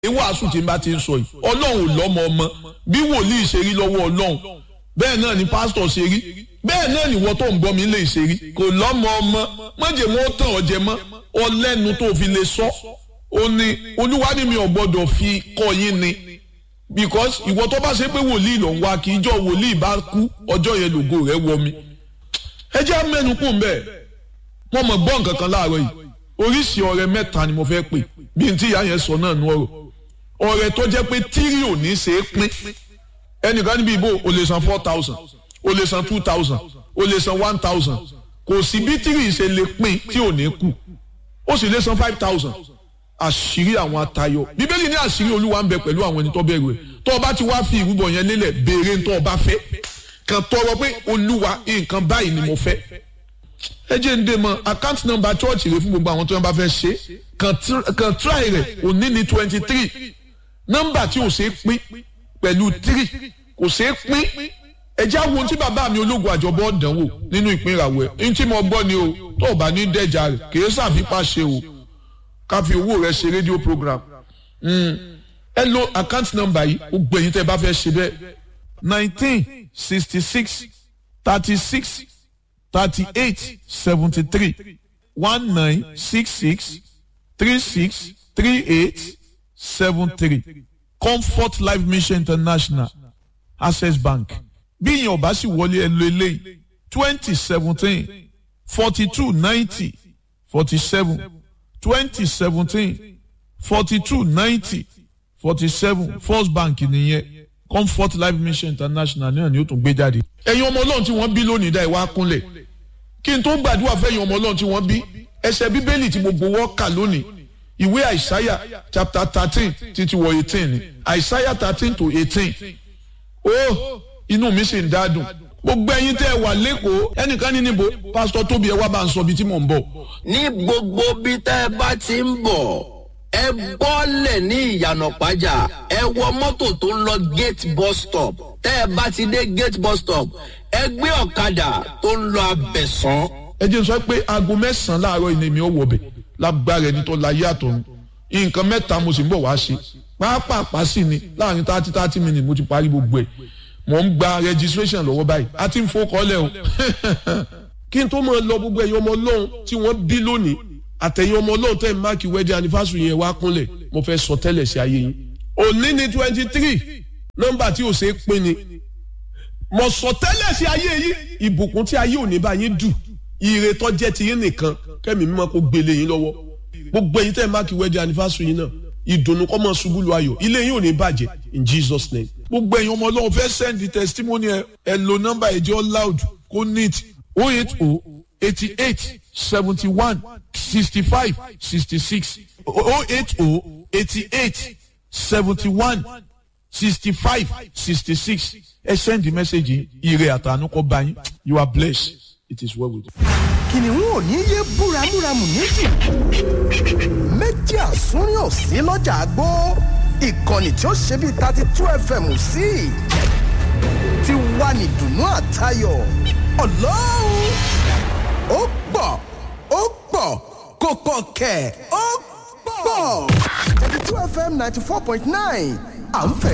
wàásù tí n bá ti ń sọ yìí ọlọ́run ò lọ́mọ ọmọ bí wòlíì ṣe rí lọ́wọ́ ọlọ́run bẹ́ẹ̀ náà ni pásítọ̀ ṣe rí bẹ́ẹ̀ náà ni wọ́n tó ń gbọ́ mi lè ṣe rí kò lọ́mọ ọmọ mọ̀jẹ̀ mọ́ tàn ọ́ jẹ mọ́ ọlẹ́nu tó fi lè sọ ó ní olúwa ní mi ò gbọ́dọ̀ fi kọ́ yín ni because ìwọ tó bá ṣe pé wòlíì ló ń wá kí ijọ́ wòlíì bá kú ọjọ́ yẹn lògo rẹ̀ wọ mi ẹ jẹ́ mẹ́nu kù mbẹ́ wọ́n mọ̀ gbọ́ nǹkan kan láàárọ̀ yìí oríṣi ọ̀rẹ́ mẹ́ta ni mo fẹ́ pè bí n tí ìyá yẹn sọ náà nú ọ̀rọ̀ ọ̀rẹ́ tó jẹ́ pé tírì ò ní ṣe é pín ẹnìkan níbi ìbò o lè san four thousand o lè san two thousand o lè san one thousand kò sí bí tírì ṣe lè pín tí ò ní kù ó sì lè san five thousand àṣírí àwọn atayọ bíbélì ní àṣírí olúwa ń bẹ pẹ̀lú àwọn ẹni tó bẹ̀rù ẹ̀ tó o bá ti wá fi ìrúbọ yẹn lélẹ̀ béèrè tó o bá fẹ́ kàn tọrọ pé olúwa nǹkan báyìí ni mo fẹ́ ẹ jẹ́ ń dé mọ́ account number church rẹ fún gbogbo àwọn tó yẹn bá fẹ́ ṣe kàn try rẹ̀ òní ní twenty three nọ́mbà tí ò ṣe é pín pẹ̀lú three kò ṣe é pín ẹ jẹ́ àwọn ohun tí bàbá mi ológun àjọbọ̀ dánwò nínú ìpín ìràwọ̀ ẹ̀ ní tí mo gbọ́ ni o tó o bá ní dẹ́jà rẹ̀ kì í ṣàfipá ṣe o ká fi owó rẹ̀ ṣe rédíò program ẹ lo account number yìí ó gbẹ̀yìn tẹ́ ẹ bá fẹ́ ṣe bẹ́ẹ̀ nineteen sixty six thirty six thirty eight seventy three one nine six six three six three eight seven three comfort life mission international access bank bí ìyẹn ọba sì wọlé ẹ lo eléyìí twenty seventeen forty two ninety forty seven twenty seventeen forty two ninety forty seven first bank nìyẹn comfort life mission international náà ni ó tún gbé jáde. ẹ̀yin ọmọ ọlọ́run tí wọ́n bí lónìí dá ìwà kúnlẹ̀ kí n tó gbàdúrà fẹ́yìn ọmọ ọlọ́run tí wọ́n bí ẹsẹ̀ bíbélì tí gbogbo wọ́n kà lónìí ìwé àìsáyà chapter thirteen títí wọ eighteen ni àìsáyà thirteen to eighteen ó inú mi sì ń dádùn gbogbo ẹ̀yin tẹ́ ẹ wà lẹ́kọ̀ọ́ ẹnìkan ní níbo pásítọ̀ tóbi ẹ wá bá ń sọ ibi tí mò ń bọ̀. ní gbogbo bí tẹ́ ẹ bá ti ń bọ̀ ẹ bọ́lẹ̀ ní ìyànà pàjá ẹ wọ mọ́tò tó ń lọ gate bus stop tẹ́ ẹ bá ti dé gate bus stop ẹ gbé ọ̀kadà tó ń lọ abẹ̀sán. ẹ jẹ́ sọ pé aago mẹ́sàn-án láàárọ̀ ìní mi ò wọ̀ bẹ̀ lágbára ẹni tó láyé àtọ̀run nǹkan mẹ́ta mo sì ń bọ̀ wá ṣe pàápàá sí ni láàrin thirty thirty minutes mo ti parí gbogbo ẹ̀ mo ń gba registration lọ́wọ́ báyìí a ti ń fọkọ́lẹ̀ o kí n tó máa lọ gbogbo ẹ̀yin ọmọ ọlọ́run tí wọ́n bí lónìí àtẹ̀yìn ọmọ ọlọ́run tẹ̀ máàkì wedding anniversary yẹn wá kúnlẹ̀ mo fẹ́ sọ tẹ́lẹ̀ sí ayé yín òní ni twenty three nọ́mbà tí ò ṣe é pín ni mo sọ tẹ́lẹ̀ sí ayé yín ìbùkún tí ayé òní bá yín dù ire tó jẹ́ ti yín nìkan kẹ́mi mímọ́ kó gbélé yín lọ́wọ́ gbogbo ẹ̀yin tẹ̀ máàkì wedding anniversary yín náà ìdùnnú kọ́ mọ́ ṣubú lu ayọ̀ ilé yín ò ní bàjẹ́ in Jesus name gbogbo ẹ̀yin ọmọ ọlọ́run fẹ́ send the testimony ẹ ẹ lo nọ́mbà ẹ̀jẹ̀ loud kó neat o eight o eighty eight seventy one sixty five sixty six o eight o eighty eight seventy one sixty five sixty six ẹ send the message ire àtànú kọ́ bá yín you are blessed it is well with you. kìnìún ò ní yé búramúramù níjù méjì àsúnrín ò sí lọ́jà àgbó ìkànnì tí ó ṣe bíi thirty two fm sí ti wà ní dùnú àtayọ̀ ọlọ́run ó pọ̀ ó pọ̀ kò pọ̀ kẹ̀ ó pọ̀ thirty two fm ninety four point nine à ń fẹ́.